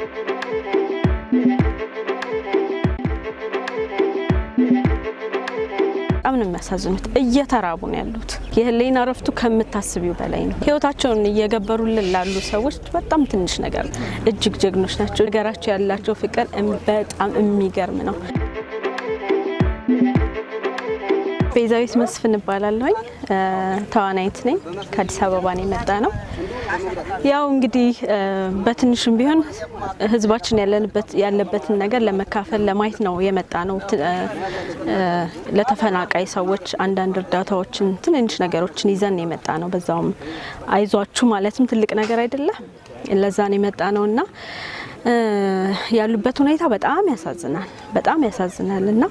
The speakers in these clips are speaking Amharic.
በጣም ነው የሚያሳዝኑት። እየተራቡ ነው ያሉት። የህሊና እረፍቱ ከምታስቢው በላይ ነው። ህይወታቸውን እየገበሩልን ላሉ ሰዎች በጣም ትንሽ ነገር ነው። እጅግ ጀግኖች ናቸው። ነገራቸው ያላቸው ፍቅር በጣም የሚገርም ነው። ቤዛዊት መስፍን እባላለሁኝ። ተዋናይት ነኝ። ከአዲስ አበባ ነው የመጣ ነው። ያው እንግዲህ በትንሹም ቢሆን ህዝባችን ያለበትን ነገር ለመካፈል ለማየት ነው የመጣ ነው። ለተፈናቃይ ሰዎች አንዳንድ እርዳታዎችን፣ ትንንሽ ነገሮችን ይዘን የመጣ ነው። በዛውም አይዟችሁ ማለትም ትልቅ ነገር አይደለም። ለዛ ነው የመጣ ነው እና ያሉበት ሁኔታ በጣም ያሳዝናል። በጣም ያሳዝናል እና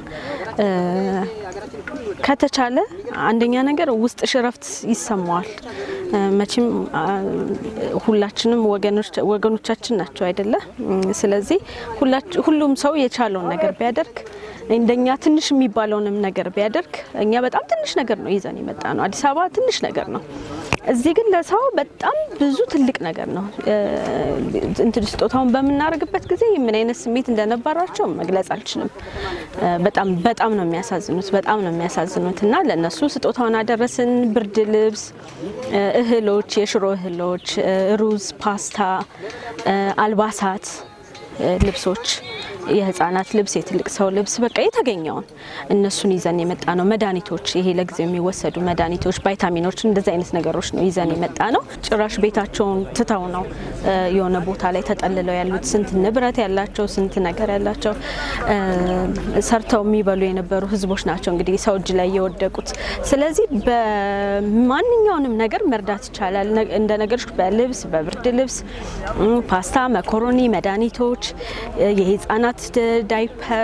ከተቻለ አንደኛ ነገር ውስጥሽ እረፍት ይሰማዋል። መቼም ሁላችንም ወገኖቻችን ናቸው አይደለ? ስለዚህ ሁሉም ሰው የቻለውን ነገር ቢያደርግ እንደኛ ትንሽ የሚባለውንም ነገር ቢያደርግ እኛ በጣም ትንሽ ነገር ነው ይዘን የመጣ ነው። አዲስ አበባ ትንሽ ነገር ነው። እዚህ ግን ለሰው በጣም ብዙ ትልቅ ነገር ነው። እንትን ስጦታውን በምናደርግበት ጊዜ ምን አይነት ስሜት እንደነበራቸው መግለጽ አልችልም። በጣም በጣም ነው የሚያሳዝኑት። በጣም ነው የሚያሳዝኑት እና ለእነሱ ስጦታውን አደረስን። ብርድ ልብስ፣ እህሎች፣ የሽሮ እህሎች፣ ሩዝ፣ ፓስታ፣ አልባሳት፣ ልብሶች የህፃናት ልብስ፣ የትልቅ ሰው ልብስ በቃ የተገኘውን እነሱን ይዘን የመጣ ነው። መድኃኒቶች፣ ይሄ ለጊዜው የሚወሰዱ መድኃኒቶች፣ ቫይታሚኖች፣ እንደዚህ አይነት ነገሮች ነው ይዘን የመጣ ነው። ጭራሽ ቤታቸውን ትተው ነው የሆነ ቦታ ላይ ተጠልለው ያሉት። ስንት ንብረት ያላቸው ስንት ነገር ያላቸው ሰርተው የሚበሉ የነበሩ ህዝቦች ናቸው እንግዲህ ሰው እጅ ላይ የወደቁት። ስለዚህ በማንኛውንም ነገር መርዳት ይቻላል። እንደ ነገሮች በልብስ በብርድ ልብስ፣ ፓስታ፣ መኮሮኒ፣ መድኃኒቶች፣ የህፃናት ዳይፐር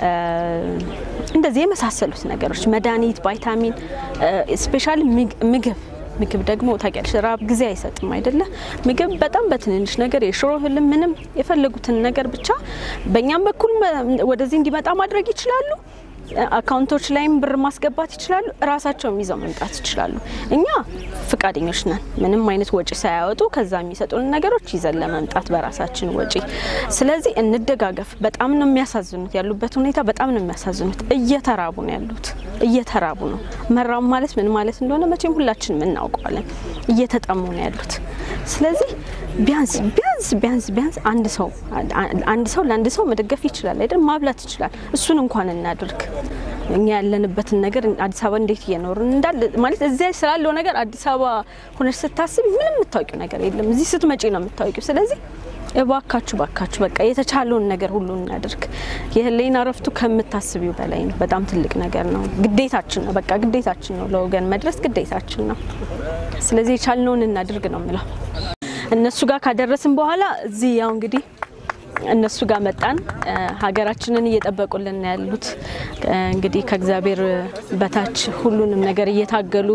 እንደዚህ የመሳሰሉት ነገሮች መድኃኒት፣ ቫይታሚን፣ ስፔሻሊ ምግብ ምግብ ደግሞ ታውቂያለሽ፣ ራብ ጊዜ አይሰጥም አይደለ? ምግብ በጣም በትንንሽ ነገር የሽሮ እህልም ምንም የፈለጉትን ነገር ብቻ በእኛም በኩል ወደዚህ እንዲመጣ ማድረግ ይችላሉ። አካውንቶች ላይም ብር ማስገባት ይችላሉ። እራሳቸውም ይዘው መምጣት ይችላሉ። እኛ ፍቃደኞች ነን፣ ምንም አይነት ወጪ ሳያወጡ ከዛ የሚሰጡን ነገሮች ይዘን ለመምጣት በራሳችን ወጪ። ስለዚህ እንደጋገፍ። በጣም ነው የሚያሳዝኑት፣ ያሉበት ሁኔታ በጣም ነው የሚያሳዝኑት። እየተራቡ ነው ያሉት፣ እየተራቡ ነው። መራብ ማለት ምን ማለት እንደሆነ መቼም ሁላችንም እናውቀዋለን። እየተጠሙ ነው ያሉት። ስለዚህ ቢያንስ ቢያንስ ቢያንስ ቢያንስ አንድ ሰው አንድ ሰው ለአንድ ሰው መደገፍ ይችላል አይደል? ማብላት ይችላል። እሱን እንኳን እናድርግ። እኛ ያለንበትን ነገር አዲስ አበባ እንዴት እየኖርን እንዳለ ማለት እዚያ ስላለው ነገር አዲስ አበባ ሆነች ስታስብ ምንም የምታውቂው ነገር የለም። እዚህ ስትመጪ ነው የምታውቂው። ስለዚህ እባካችሁ ባካችሁ በቃ የተቻለውን ነገር ሁሉ እናድርግ። የህሊና እረፍቱ ከምታስቢው በላይ ነው። በጣም ትልቅ ነገር ነው። ግዴታችን ነው። በቃ ግዴታችን ነው። ለወገን መድረስ ግዴታችን ነው። ስለዚህ የቻልነውን እናድርግ ነው የምለው። እነሱ ጋር ካደረስን በኋላ እዚህ ያው እንግዲህ እነሱ ጋር መጣን። ሀገራችንን እየጠበቁልን ያሉት እንግዲህ ከእግዚአብሔር በታች ሁሉንም ነገር እየታገሉ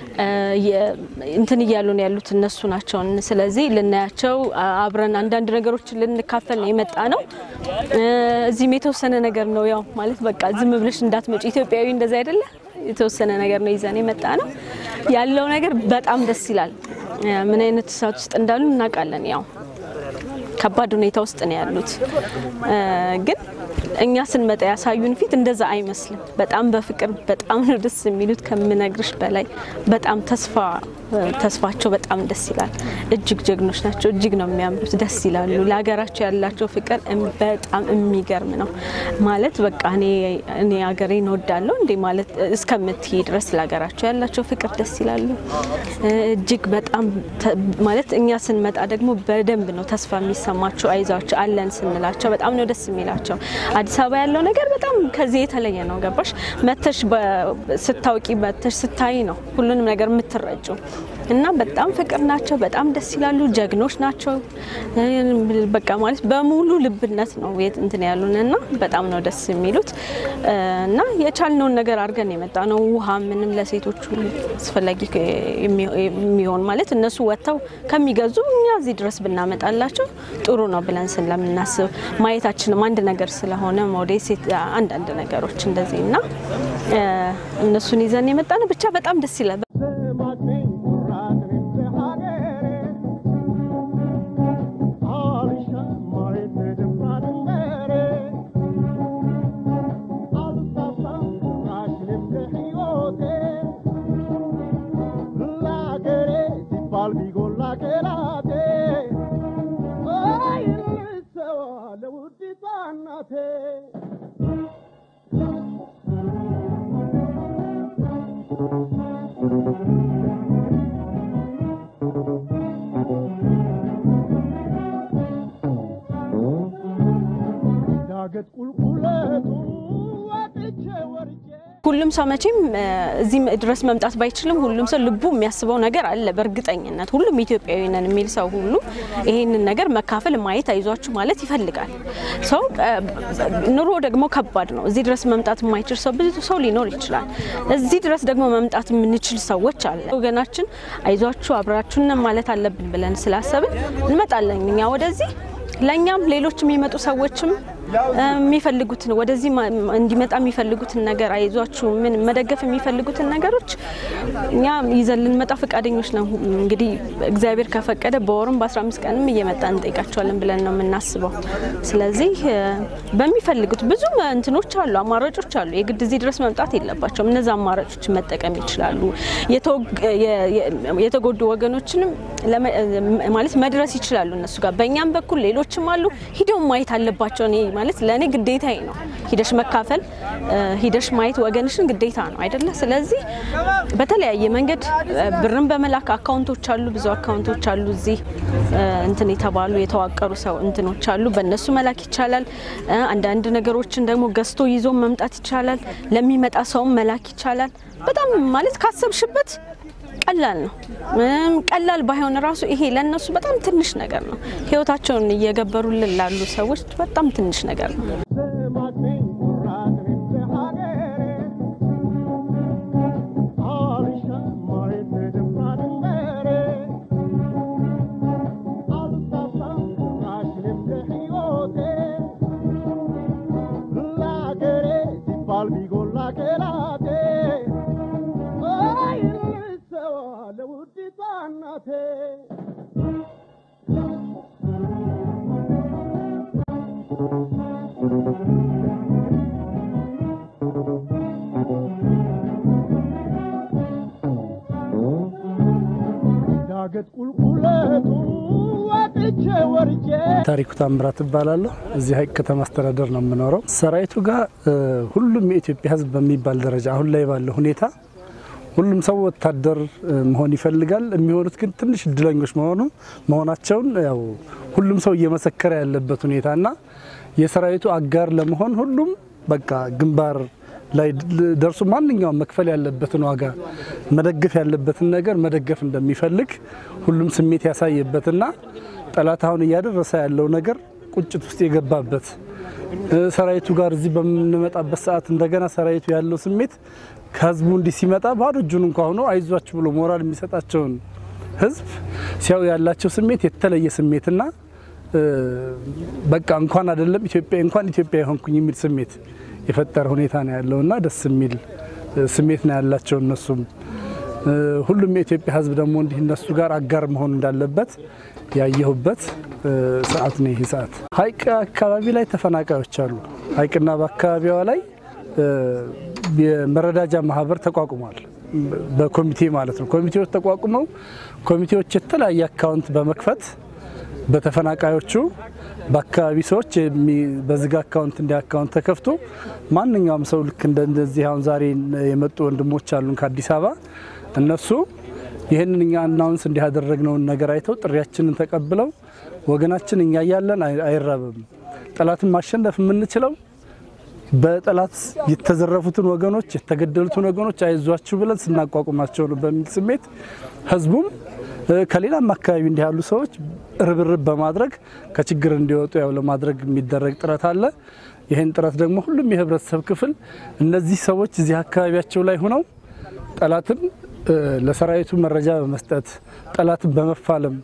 እንትን እያሉ ነው ያሉት እነሱ ናቸው። ስለዚህ ልናያቸው አብረን አንዳንድ ነገሮችን ልንካፈል ነው የመጣ ነው። እዚህም የተወሰነ ነገር ነው ያው ማለት በቃ ዝም ብለሽ እንዳትመጪ ኢትዮጵያዊ እንደዛ አይደለ የተወሰነ ነገር ነው ይዘን የመጣ ነው። ያለው ነገር በጣም ደስ ይላል። ምን አይነት እሳት ውስጥ እንዳሉ እናውቃለን። ያው ከባድ ሁኔታ ውስጥ ነው ያሉት ግን እኛ ስንመጣ ያሳዩን ፊት እንደዛ አይመስልም። በጣም በፍቅር በጣም ነው ደስ የሚሉት ከምነግርሽ በላይ በጣም ተስፋ ተስፋቸው በጣም ደስ ይላል። እጅግ ጀግኖች ናቸው። እጅግ ነው የሚያምሩት። ደስ ይላሉ። ለሀገራቸው ያላቸው ፍቅር በጣም የሚገርም ነው። ማለት በቃ እኔ እኔ ሀገሬን እወዳለሁ እንዴ ማለት እስከምትይ ድረስ ለሀገራቸው ያላቸው ፍቅር ደስ ይላሉ። እጅግ በጣም ማለት እኛ ስንመጣ ደግሞ በደንብ ነው ተስፋ የሚሰማቸው። አይዟቸው አለን ስንላቸው በጣም ነው ደስ የሚላቸው። አዲስ አበባ ያለው ነገር በጣም ከዚህ የተለየ ነው። ገባሽ? መተሽ ስታውቂ መተሽ ስታይ ነው ሁሉንም ነገር የምትረጩ እና በጣም ፍቅር ናቸው። በጣም ደስ ይላሉ። ጀግኖች ናቸው። በቃ ማለት በሙሉ ልብነት ነው እንትን ያሉን እና በጣም ነው ደስ የሚሉት እና የቻልነውን ነገር አድርገን የመጣ ነው። ውሃ ምንም ለሴቶቹ አስፈላጊ የሚሆን ማለት እነሱ ወጥተው ከሚገዙ እኛ እዚህ ድረስ ብናመጣላቸው ጥሩ ነው ብለን ስለምናስብ ማየታችንም አንድ ነገር ስለሆነ ሞዴስ አንዳንድ ነገሮች እንደዚህ እና እነሱን ይዘን የመጣ ነው። ብቻ በጣም ደስ ይላል። እናቴ ዳገት ቁልቁለቱ ወጥቼ ወርጄ ሁሉም ሰው መቼም እ፣ እዚህ ድረስ መምጣት ባይችልም ሁሉም ሰው ልቡ የሚያስበው ነገር አለ። በእርግጠኝነት ሁሉም ኢትዮጵያዊ ነን የሚል ሰው ሁሉ ይሄንን ነገር መካፈል፣ ማየት፣ አይዟችሁ ማለት ይፈልጋል። ሰው እ፣ ኑሮ ደግሞ ከባድ ነው። እዚህ ድረስ መምጣት የማይችል ሰው ብዙ ሰው ሊኖር ይችላል። እዚህ ድረስ ደግሞ መምጣት የምንችል ሰዎች አለ። ወገናችን አይዟችሁ አብራችሁን ማለት አለብን ብለን ስላሰብን እንመጣለን እኛ ወደዚህ ለእኛም ሌሎች የሚመጡ ሰዎችም እ፣ የሚፈልጉትን ወደዚህ ማ- እንዲመጣ የሚፈልጉትን ነገር አይዟችሁ ምን መደገፍ የሚፈልጉትን ነገሮች እኛ ይዘን ልንመጣ ፈቃደኞች ነው። እንግዲህ እግዚአብሔር ከፈቀደ በወርም በ15 ቀንም እየመጣ እንጠይቃቸዋለን ብለን ነው የምናስበው። ስለዚህ እ፣ በሚፈልጉት ብዙ እንትኖች አሉ፣ አማራጮች አሉ። የግድ እዚህ ድረስ መምጣት የለባቸውም። እነዚ አማራጮች መጠቀም ይችላሉ። የተወግ- የ- የ- የተጎዱ ወገኖችንም ለመ- ማለት መድረስ ይችላሉ እነሱ ጋር። በእኛም በኩል ሌሎችም አሉ ሂደው ማየት አለባቸው። እኔ ማለት ለእኔ ግዴታዬ ነው ሂደሽ መካፈል እ፣ ሂደሽ ማየት ወገንሽን ግዴታ ነው አይደለ? ስለዚህ በተለያየ መንገድ እ፣ ብርን በመላክ አካውንቶች አሉ፣ ብዙ አካውንቶች አሉ እዚህ እ፣ እንትን የተባሉ የተዋቀሩ ሰው እንትኖች አሉ። በእነሱ መላክ ይቻላል። እ፣ አንዳንድ ነገሮችን ደግሞ ገዝቶ ይዞ መምጣት ይቻላል። ለሚመጣ ሰውም መላክ ይቻላል። በጣም ማለት ካሰብሽበት ቀላል ነው። ምንም ቀላል ባይሆን ራሱ ይሄ ለእነሱ በጣም ትንሽ ነገር ነው። ህይወታቸውን እየገበሩልን ላሉ ሰዎች በጣም ትንሽ ነገር ነው። ስማችኝ ኩራት ሀገሬ አልሻም ማየት ድንባ ድንበሬ አልሳሳም ቁራሽ ልብ ከሕይወቴ ለአገሬ ሲባል ቢጎላ ከላቴ አይ ልሰዋ ለውዲቷ እናቴ ዳገት ቁልቁለቱ ወጥቼ ወርጄ ታሪኩ ታምራት እባላለሁ። እዚህ ሀይቅ ከተማ አስተዳደር ነው የምኖረው። ሰራዊቱ ጋር እ፣ ሁሉም የኢትዮጵያ ሕዝብ በሚባል ደረጃ አሁን ላይ ባለው ሁኔታ ሁሉም ሰው ወታደር እ፣ መሆን ይፈልጋል። የሚሆኑት ግን ትንሽ እድለኞች መሆኑ መሆናቸውን ያው ሁሉም ሰው እየመሰከረ ያለበት ሁኔታና የሰራዊቱ አጋር ለመሆን ሁሉም በቃ ግንባር ላይ ድ- ደርሶ ማንኛውም መክፈል ያለበትን ዋጋ መደገፍ ያለበትን ነገር መደገፍ እንደሚፈልግ ሁሉም ስሜት ያሳየበትና ጠላት አሁን እያደረሰ ያለው ነገር ቁጭት ውስጥ የገባበት እ፣ ሰራዊቱ ጋር እዚህ በምንመጣበት ሰዓት እንደገና ሰራዊቱ ያለው ስሜት ከህዝቡ እንዲህ ሲመጣ ባዶ እጁን እንኳ ሆኖ አይዟችሁ ብሎ ሞራል የሚሰጣቸውን ህዝብ ሲያዩ ያላቸው ስሜት የተለየ ስሜትና እ፣ በቃ እንኳን አይደለም ኢትዮጵያ እንኳን ኢትዮጵያ የሆንኩኝ የሚል ስሜት የፈጠረ ሁኔታ ነው ያለውና ደስ የሚል እ፣ ስሜት ነው ያላቸው እነሱም እ፣ ሁሉም የኢትዮጵያ ህዝብ ደግሞ እንዲህ እነሱ ጋር አጋር መሆን እንዳለበት ያየሁበት እ፣ ሰዓት ነው ይህ ሰዓት። ሀይቅ አካባቢ ላይ ተፈናቃዮች አሉ። ሀይቅና በአካባቢዋ ላይ እ፣ የመረዳጃ ማህበር ተቋቁሟል። በኮሚቴ ማለት ነው። ኮሚቴዎች ተቋቁመው ኮሚቴዎች የተለያየ አካውንት በመክፈት በተፈናቃዮቹ በአካባቢ ሰዎች የሚ- በዝግ አካውንት እንዲ አካውንት ተከፍቶ ማንኛውም ሰው ልክ እንደ- እንደዚህ አሁን ዛሬ የመጡ ወንድሞች አሉን ከአዲስ አበባ እነሱ ይህንን እኛ አናውንስ እንዲህ ያደረግነውን ነገር አይተው ጥሪያችንን ተቀብለው ወገናችን እኛ እያለን አይ- አይራብም፣ ጠላትን ማሸነፍ የምንችለው በጠላት የተዘረፉትን ወገኖች የተገደሉትን ወገኖች አይዟችሁ ብለን ስናቋቁማቸው ነው በሚል ስሜት ህዝቡም እ፣ ከሌላም አካባቢ እንዲህ ያሉ ሰዎች ርብርብ በማድረግ ከችግር እንዲወጡ ያው ለማድረግ የሚደረግ ጥረት አለ። ይህን ጥረት ደግሞ ሁሉም የህብረተሰብ ክፍል እነዚህ ሰዎች እዚህ አካባቢያቸው ላይ ሆነው ጠላትን እ፣ ለሰራዊቱ መረጃ በመስጠት ጠላትን በመፋለም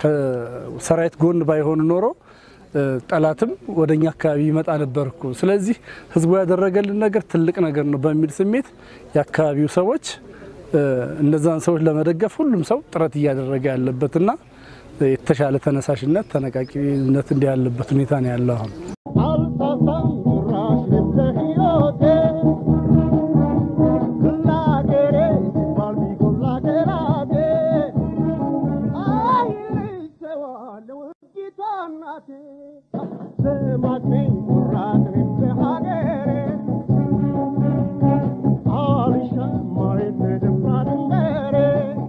ከሰራዊት ጎን ባይሆኑ ኖሮ እ፣ ጠላትም ወደኛ አካባቢ ይመጣ ነበር እኮ። ስለዚህ ህዝቡ ያደረገልን ነገር ትልቅ ነገር ነው በሚል ስሜት የአካባቢው ሰዎች እ፣ እነዛን ሰዎች ለመደገፍ ሁሉም ሰው ጥረት እያደረገ ያለበትና የተሻለ ተነሳሽነት ተነቃቂነት እንዲህ ያለበት ሁኔታ ነው ያለው አሁን። አልሳሳም ጭራሽ ልብ ሕይወቴ ለአገሬ ሲባል ቢጎላ ከላቴ አይ ልሰዋ ለውዲቷ እናቴ ስማችኝ ኩራት ኩራት እኔም ለሀገሬ አልሻም ማየት ደፍራ ድንበሬ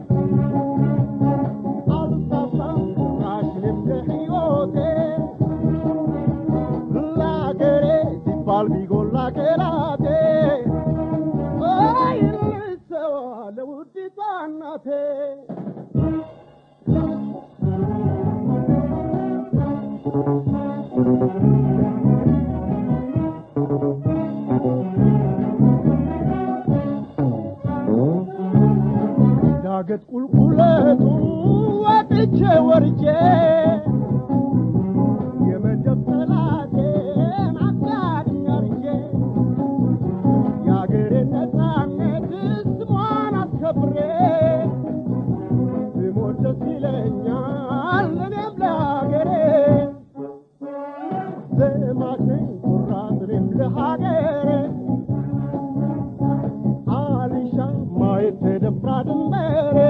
አልሳሳም ጭራሽ እኔም ለሕይወቴ ለሀገሬ ሲባል ቢጎላ ቄራቴ አይ ልሰዋ ለውዲቷ እናቴ ዳገት ቁልቁለቱን ወጥቼ ወርጄ የመደብ ጠላቴን አጋድኝ አርጄ የአገሬን ነፃነት ስሟን አስከብሬ ብሞት ደስ ይለኛል እኔም ለሀገሬ ዘማች ነኝ ኩራት እኔም ለሀገሬ አልሻም ማየት ተደፍራ ድንበሬ